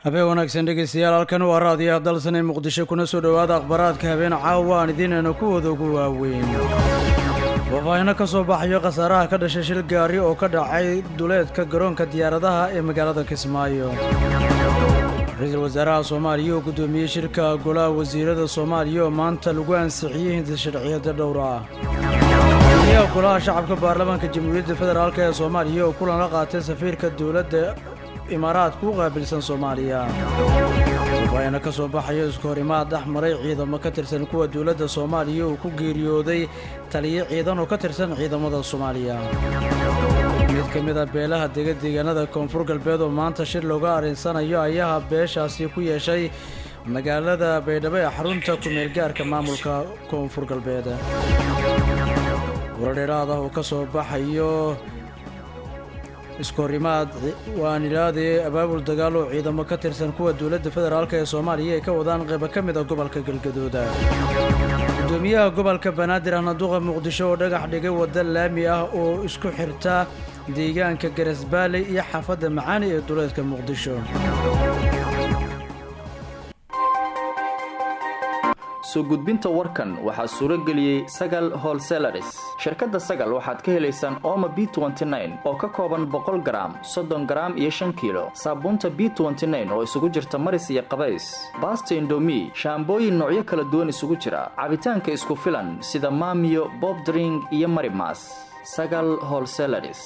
habeen wanaagsan dhegeystayaal halkan waa raadiyaha dalsan ee muqdisho kuna soo dhowaada akhbaaraadka habeen caawa aan idiinayna kuwooda ugu waaweyn faahfaahino ka soo baxayo khasaaraha ka dhashay shil gaari oo ka dhacay duleedka garoonka diyaaradaha ee magaalada kismaayo ra-iisul wasaaraha soomaaliya oo guddoomiyey shirka golaha wasiirada soomaaliya oo maanta lagu ansixiyey hinti sharciyada dhowr ah gudoomiyaha golaha shacabka baarlamaanka jamhuuriyadda federaalk ee soomaaliya oo kulan la qaatay safiirka dowladda imaaraadka u qaabilsan soomaaliya faahfaahino ka soo baxayo isku hor imaad dhex maray ciidamo ka tirsan kuwa dowladda soomaaliya uu ku geeriyooday taliyo ciidan oo ka tirsan ciidamada soomaaliya mid ka mid a beelaha dega deegaanada koonfur galbeed oo maanta shir looga arinsanayo ayaha beeshaasi ku yeeshay magaalada baydhabo ee xarunta ku-meel gaarka maamulka koonfur galbeed waradheeraad ah oo ka soo baxayo iskohorimaad waanilaadee abaabul dagaal oo ciidamo ka tirsan kuwa dowladda federaalk ee soomaaliya ay ka wadaan qaybo ka mid a gobolka galgadooda gudoomiyaha gobolka banaadir ahnaduqa muqdisho oo dhagax dhigay wadda laami ah oo isku xirta deegaanka garasbaaley iyo xaafadda macaani ee duleedka muqdisho soo gudbinta warkan waxaa suuro geliyey sagal holselaris shirkadda sagal waxaad ka helaysaan ooma b oo ka kooban boqol garaam soddon garaam iyo shan kiilo saabuunta b oo isugu jirta maris iyo qabays baasta indomi shaambooyin noocyo kala duwan isugu jira cabitaanka isku filan sida maamiyo bobdring iyo marimas sagal holselaris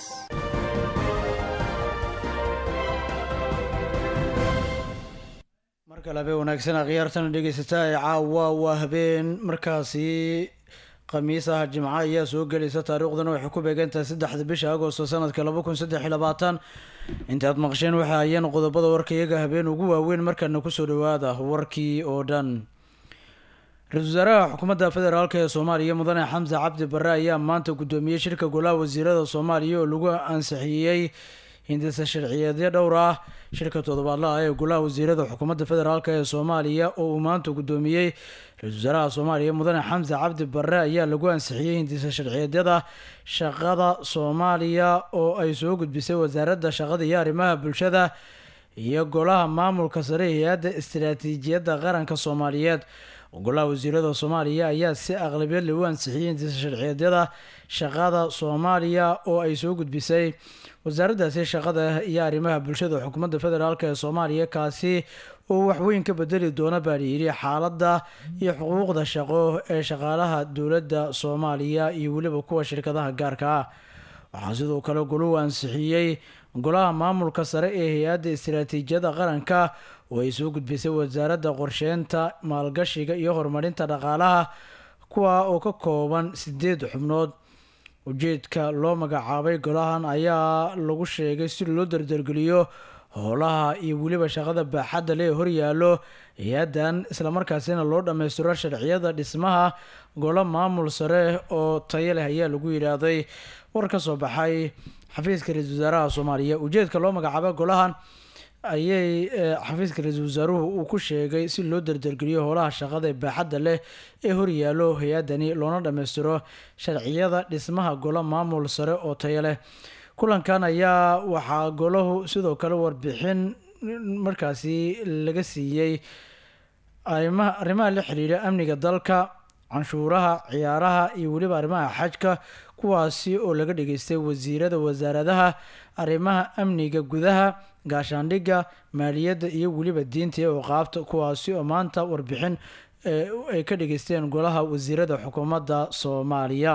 markale habeen wanaagsan akhyaartana dhegeysataa ee caawa waa habeen markaasi khamiis ah jimco ayaa soo gelaysa taariikhduna waxay ku beegantahay saddexda bisha agosto sanadka laba kun saddex iyo labaatan intaad maqsheen waxay hayeen qodobada warka iyaga habeen ugu waaweyn markana kusoo dhowaada warkii oo dhan ra-isul wasaaraha xukuumadda federaalk ee soomaaliya mudane xamse cabdi barre ayaa maanta guddoomiyey shirka golaha wasiirada soomaaliya oo lagu ansixiyey hindisa sharciyeedyo dhowr ah shirka toddobaadlaha ee golaha wasiirada xukuumadda federaalk ee soomaaliya oo uu maanta guddoomiyey ra-isul wasaaraha soomaaliya mudane xamse cabdi barre ayaa lagu ansixiyey hindisa sharciyeedyada shaqada soomaaliya oo ay soo gudbisay wasaaradda shaqada iyo arrimaha bulshada iyo golaha maamulka sare hay-adda istaraatiijiyadda qaranka soomaaliyeed golaha wasiirada soomaaliya ayaa si aqlabiyad lagu ansixiyey hindisa sharciyeedyada shaqada soomaaliya oo ay soo gudbisay wasaaraddaasi shaqada iyo arrimaha bulshada xukuumadda federaalk ee soomaaliya kaasi oo waxweyn ka bedeli doona baa layidhi xaaladda iyo xuquuqda shaqo ee shaqaalaha dowladda soomaaliya iyo weliba kuwa shirkadaha gaarka ah waxaa sidoo kale goluhu ansixiyey golaha maamulka sare ee hay-adda istaraatiijiyadda qaranka oo ay soo gudbisay wasaaradda qorsheynta maalgashiga iyo horumarinta dhaqaalaha kuwa oo ka kooban sideed xubnood ujeedka loo magacaabay golahan ayaa lagu sheegay si loo dardargeliyo howlaha iyo weliba shaqada baaxadda lee horyaalo hay-addan islamarkaasina loo dhammaystiro sharciyada dhismaha golo maamul sare oo tayo leh ayaa lagu yidhaahday war ka soo baxay xafiiska ra-iisul wasaaraha soomaaliya ujeedka loo magacaabay golahan ayay xafiiska ra-iisul wasaaruhu uu ku sheegay si loo dardargeliyo howlaha shaqada ee baaxadda leh ee horyaalo hay-addani loona dhammaystiro sharciyada dhismaha golo maamul sare oo tayo leh kulankan ayaa waxaa golahu sidoo kale warbixin markaasi laga siiyey arrimaha la xiriira amniga dalka canshuuraha ciyaaraha iyo weliba arrimaha xajka kuwaasi oo laga dhageystay wasiirada wasaaradaha arrimaha amniga gudaha gaashaandhigga maaliyadda iyo weliba diinta iyo oqaabta kuwaasi oo maanta warbixin ay ka dhageysteen golaha wasiirada xukuumadda soomaaliya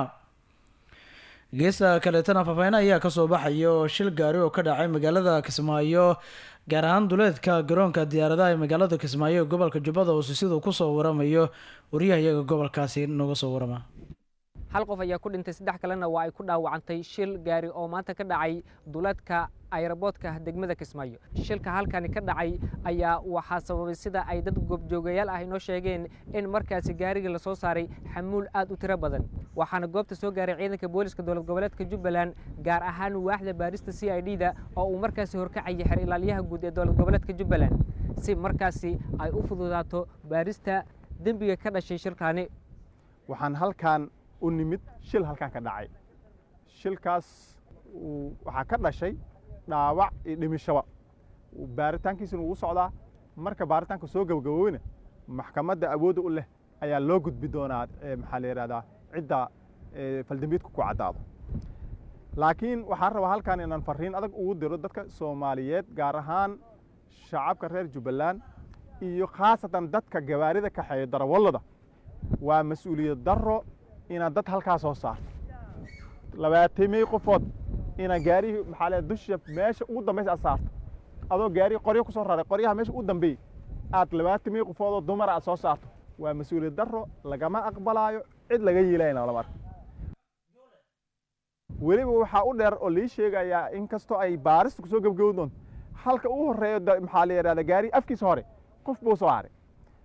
geesta kaleetana faahfaahin ayaa kasoo baxaya oo shil gaari oo ka dhacay magaalada kismaayo gaar ahaan duleedka garoonka diyaaradaha ee magaalada kismaayo ee gobolka jubbada hoose siduu kusoo waramayo waryahayaga gobolkaasi nooga soo warama hal qof ayaa ku dhintay saddex kalena waa ay ku dhaawacantay shil gaari oo maanta ka dhacay duleedka ayraboodka degmada kismaayo shilka halkani ka dhacay ayaa waxaa sababay sida ay dad goobjoogayaal ah inoo sheegeen in markaasi gaarigii lasoo saaray xamuul aad u tiro badan waxaana goobta soo gaaray ciidanka booliska dowlad goboleedka jubbaland gaar ahaan waaxda baarista c i d da oo uu markaasi horkacayay xer ilaalyaha guud ee dowlad goboleedka jubbaland si markaasi ay u fududaato baarista dembiga ka dhashay shilkaani waxaan halkaan u nimid shil halkaan ka dhacay shilkaas waxaa ka dhashay dhaawac iyo dhimishaba baaritaankiisuna wuu socdaa marka baaritaanka soo gabagaboobina maxkamadda awoodda u leh ayaa loo gudbi doonaa maxaa la yidhahdaa cidda faldambiidku ku caddaado laakiin waxaan rabaa halkan inaan fariin adag ugu diro dadka soomaaliyeed gaar ahaan shacabka reer jubbaland iyo khaasatan dadka gawaarida kaxeeya darawallada waa mas-uuliyad darro inaad dad halkaa soo saarto labaatamey qofood inaad gaarihii maxaa le dusha meesha ugu dambaysa aad saarto adoo gaarihi qoryo ku soo raray qoryaha meesha ugu dambeeyey aad labaatamey qofood oo dumara aad soo saarto waa mas-uuliyad darro lagama aqbalaayo cid laga yeelayna lama arko weliba waxaa u dheer oo lii sheegayaa in kastoo ay baarista kusoo gebgabi doonto halka uu horeeyo maxaa la yidhahda gaari afkiisa hore qof buu soo haray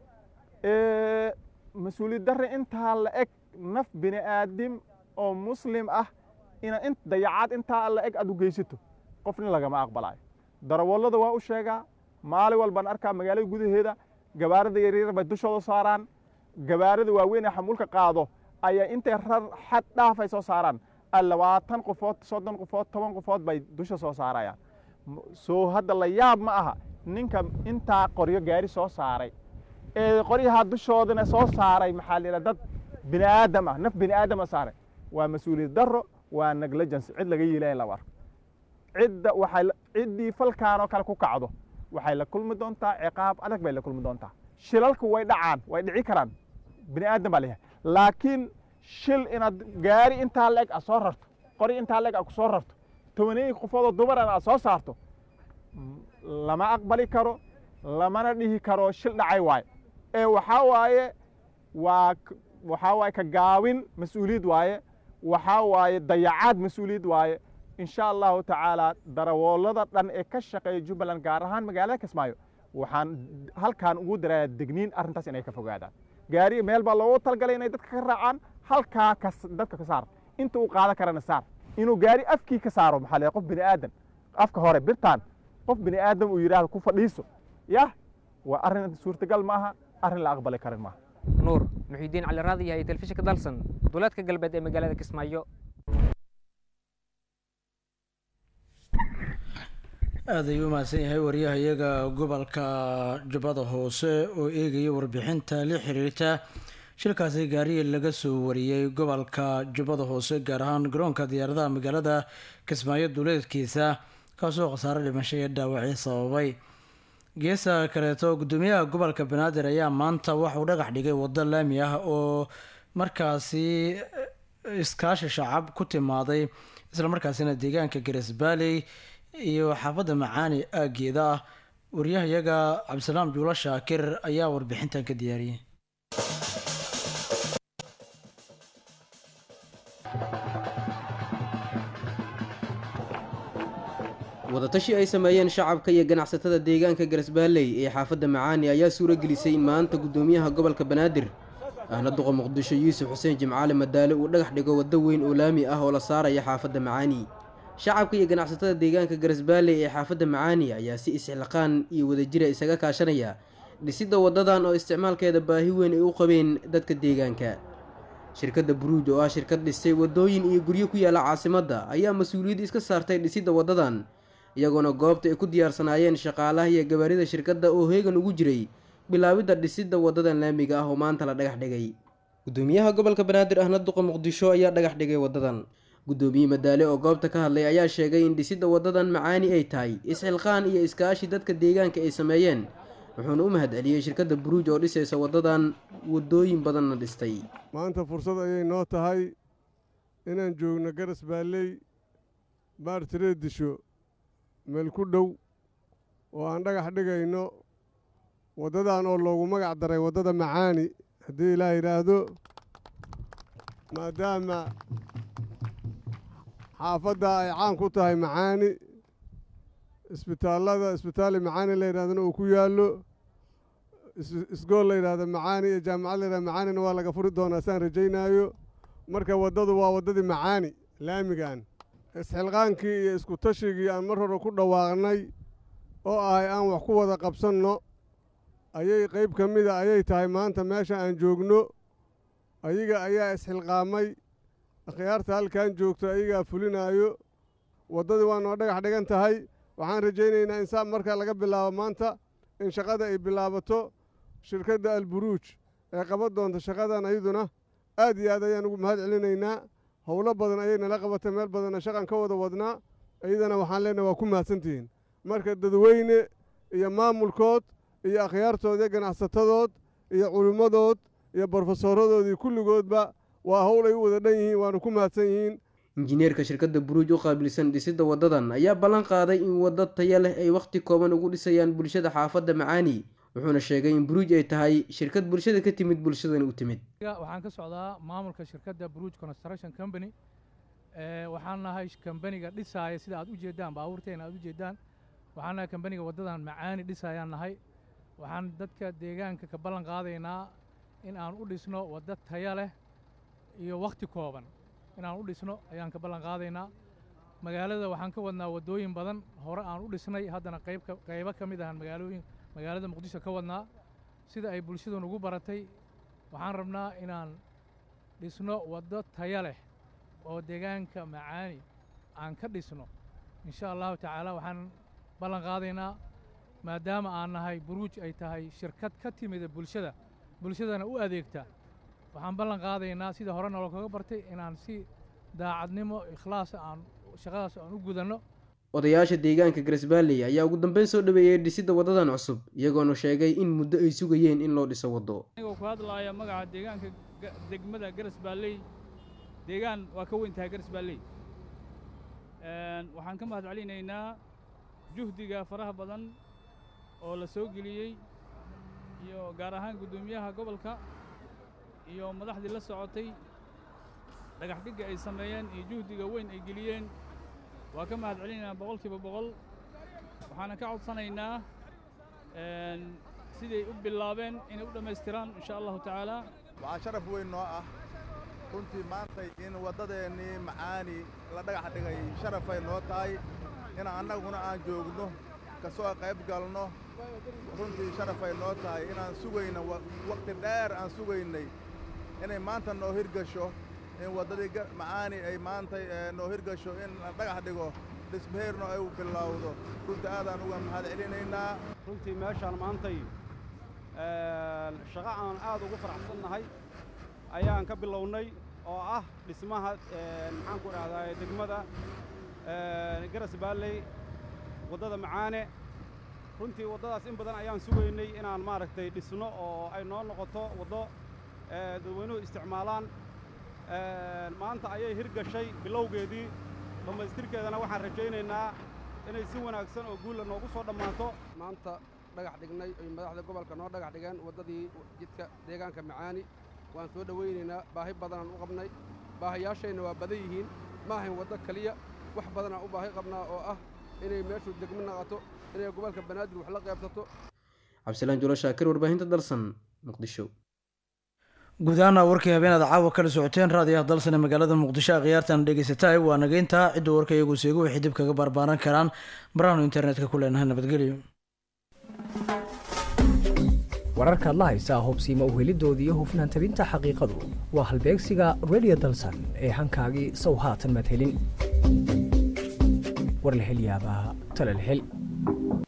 mas-uuliyad darre intaa la eg naf bini aadim oo muslim ah ina in dayacaad intaa la eg aad u geysato qofna lagama aqbalaayo darawallada waa u sheegaa maalin walbaan arkaa magaalada gudaheeda gabaarada yaryar bay dushooda saaraan gabaarada waaweyn ee xamuulka qaado ayaa intay rar xad dhaaf ay soo saaraan labaatan qofood soddon qofood toban qofood bay dusha soo saarayaan soo hadda la yaab ma aha ninka intaa qoryo gaari soo saaray ee qoryaha dushoodana soo saaray maxaa la yidhaha dad bini aadam ah naf bini aadama saaray waa mas-uuliyad darro waa negligence cid laga yeelaya laba arko cidda waxay ciddii falkaan oo kale ku kacdo waxay la kulmi doontaa ciqaab adag bay la kulmi doontaa shilalku way dhacaan way dhici karaan bini aadam baa leeyahay laakiin shil inaad gaari intaa la eg aad soo rarto qori intaa la eg aad ku soo rarto tobaneey qofoodoo dumaran aad soo saarto lama aqbali karo lamana dhihi karo shil dhacay waaye ee waxaa waaye waa waxaa waaye ka gaabin mas-uuliyad waaye waxaa waaye dayacaad mas-uuliyad waaye insha allahu tacaala darawoolada dhan ee ka shaqeeya jubbaland gaar ahaan magaalada kismaayo waxaan halkaan ugu darayaa degniin arrintaas inay ka fogaadaan gaari meel baa loogu talgalay inay dadka ka raacaan halkaa ka dadka ka saar inta uu qaadan karana saar inuu gaari afkii ka saaro maxaa leeyahay qof bini aadan afka hore birtaan qof bini aadam uu yidhaahdo ku fadhiiso yah waa arrin suurtagal maaha arrin la aqbali karin maaha nuur muxiidiin cali raadi yahay telefishinka dalsan duleedka galbeed ee magaalada kismaayo aad ayuu u mahadsan yahay wariyaha iyaga gobolka jubbada hoose oo eegaya warbixinta la xiriirta shilkaasi gaariya laga soo wariyey gobolka jubbada hoose gaar ahaan garoonka diyaaradaha magaalada kismaayo duleedkiisa kaasoo khasaare dhimasho iyo dhaawacyo sababay geesa kaleeto gudoomiyaha gobolka banaadir ayaa maanta waxauu dhagax dhigay waddo laami ah oo markaasi iskaashi shacab ku timaaday islamarkaasina deegaanka garesbaaley iyo xaafadda macaani aageeda ah wariyahayaga cabdisalaam juulo shaakir ayaa warbixintan ka diyaariyey wadatashi ay sameeyeen shacabka iyo ganacsatada deegaanka garasbaalley ee xaafadda macaani ayaa suuro gelisay maanta guddoomiyaha gobolka banaadir ahna duqa muqdisho yuusuf xuseen jimcaale madaale uu dhagax dhigo waddo weyn oo laami ah oo la saaraya xaafadda macaani shacabka iyo ganacsatada deegaanka garasbaalley ee xaafadda macaani ayaa si isxilqaan iyo wadajira isaga kaashanaya dhisidda waddadan oo isticmaalkeeda baahi weyn ay u qabeen dadka deegaanka shirkadda buruuj oo ah shirkad dhistay waddooyin iyo guryo ku yaalla caasimadda ayaa mas-uuliyadda iska saartay dhisidda waddadan iyagoona goobta ay ku diyaarsanaayeen shaqaalaha iyo gabaarida shirkadda oo heegan ugu jiray bilaabidda dhisidda waddadan laamiga ah oo maanta la dhagax dhigay guddoomiyaha gobolka banaadir ahna duqa muqdisho ayaa dhagax dhigay waddadan guddoomiye madaale oo goobta ka hadlay ayaa sheegay in dhisidda waddadan macaani ay tahay isxilqaan iyo iskaashi dadka deegaanka ay sameeyeen wuxuuna u mahad celiyey shirkadda buruuj oo dhisaysa waddadan waddooyin badanna dhistay maanta fursad ayay noo tahay inaan joogno garas baalley baartiree disho meel ku dhow oo aan dhagax dhigayno waddadan oo loogu magac daray waddada macaani haddii ilaa yidhaahdo maadaama xaafadda ay caan ku tahay macaani isbitaallada isbitaali macaani la yidhahdana uu ku yaallo isgool la yidhahdo macaani iyo jaamacad la yidhahdo macaanina waa laga furi doonaa saan rajaynaayo marka waddadu waa waddadii macaani laamigan isxilqaankii iyo isku tashigii aan mar hore ku dhawaaqnay oo ahay aan wax ku wada qabsanno ayay qayb ka mida ayay tahay maanta meesha aan joogno ayaga ayaa isxilqaamay akhyaarta halkan joogto ayagaa fulinaayo waddadii waa noo dhagax dhigan tahay waxaan rajaynaynaa insaan marka laga bilaabo maanta in shaqada ay bilaabato shirkadda alburuuj ee qaban doonta shaqadan ayaduna aad iyo aad ayaan ugu mahad celinaynaa howlo badan ayay nala qabatay meel badanna shaqan ka wada wadnaa iyadana waxaan leenahay waa ku mahadsantihiin marka dadweyne iyo maamulkood iyo akhyaartood iyo ganacsatadood iyo culimmadood iyo brofesooradoodii kulligoodba waa howl ay u wada dhan yihiin waana ku mahadsan yihiin injineerka shirkadda buruuj u qaabilsan dhisidda waddadan ayaa ballan qaaday in waddo taya leh ay wakhti kooban ugu dhisayaan bulshada xaafadda macaani wuxuuna sheegay in buruuj ay tahay shirkad bulshada ka timid bulshadana u timid waxaan ka socdaa maamulka shirkadda buruuj construction company waxaan nahay kambaniga dhisaaya sida aad u jeedaan baabuurteena aad u jeedaan waxaan nahay kambaniga waddadan macaani dhisayaan nahay waxaan dadka deegaanka ka ballan qaadaynaa in aan u dhisno waddo taya leh iyo wakhti kooban inaan u dhisno ayaan ka ballan qaadaynaa magaalada waxaan ka wadnaa waddooyin badan hore aan u dhisnay haddana qaybka qaybo ka mid ahaan magaalooyin magaalada muqdisho ka wadnaa sida ay bulshadu nugu baratay waxaan rabnaa inaan dhisno waddo taya leh oo deegaanka macaani aan ka dhisno insha allahu tacaala waxaan ballan qaadaynaa maadaama aan nahay buruuj ay tahay shirkad ka timida bulshada bulshadana u adeegta waxaan ballan qaadaynaa sida hore nolo kaga bartay inaan si daacadnimo ikhlaasa aan shaqadaas aan u gudanno odayaasha deegaanka garesbaalley ayaa ugu dambeyn soo dhaweeyey dhisidda waddadan cusub iyagoona sheegay in muddo ay sugayeen in loo dhiso waddo anigoo ku hadlaaya magaca deegaanka degmada garesbaalley deegaan waa ka weyn tahay garesbaalley waxaan ka mahad celinaynaa juhdiga faraha badan oo la soo geliyey iyo gaar ahaan guddoomiyaha gobolka iyo madaxdii la socotay dhagax dhigga ay sameeyeen iyo juhdiga weyn ay geliyeen waa ka mahad celinaynaa boqolkiiba boqol waxaana ka codsanaynaa siday u bilaabeen inay u dhammaystiraan insha allahu tacaala waxaa sharaf weyn noo ah runtii maantay in waddadeennii macaani la dhagax dhigay sharafay noo tahay in annaguna aan joogno ka soo qayb galno runtii sharafay noo tahay inaan sugayna wakhti dheer aan sugaynay inay maanta noo hirgasho in waddadii macaani ay maantay noo hirgasho in la dhagax dhigo dhismaheerno ay u bilowdo runtii aadaan uga mahad celinaynaa runtii meeshaan maantay shaqo aan aad ugu faraxsannahay ayaan ka bilownay oo ah dhismaha maxaan ku dhahdaa degmada garas baalley waddada macaane runtii waddadaas in badan ayaan sugaynay inaan maaragtay dhisno oo ay noo noqoto waddo dadweynuhu isticmaalaan maanta ayay hirgashay bilowgeedii dhammaystirkeedana waxaan rajaynaynaa inay si wanaagsan oo guulla noogu soo dhammaato maanta dhagax dhignay oy madaxda gobolka noo dhagax dhigeen waddadii jidka deegaanka macaani waan soo dhowaynaynaa baahi badanaan u qabnay baahayaashayna waa badan yihiin ma ahayn waddo keliya wax badanaan u baahi qabnaa oo ah inay meeshu degmo naqato inay gobolka banaadir wax la qaybsato cabdisalaan julo shaakir warbaahinta dalsan muqdisho guud ahaana warkii habeenaad caawa kala socoteen raadiyaha dalsane magaalada muqdisho a khiyaartan dhegeysataay waa nageyntaa cidda warka iyagu seegu waxay dib kaga barbaaran karaan baraanu internetka ku leenahay nabadgelyo wararkaad la haysaa hubsiima uhelidooda iyo hufnaan tabinta xaqiiqadu waa halbeegsiga redio dalsan ee hankaagii sow haatan madhelin war la hel yaabaa tala la hel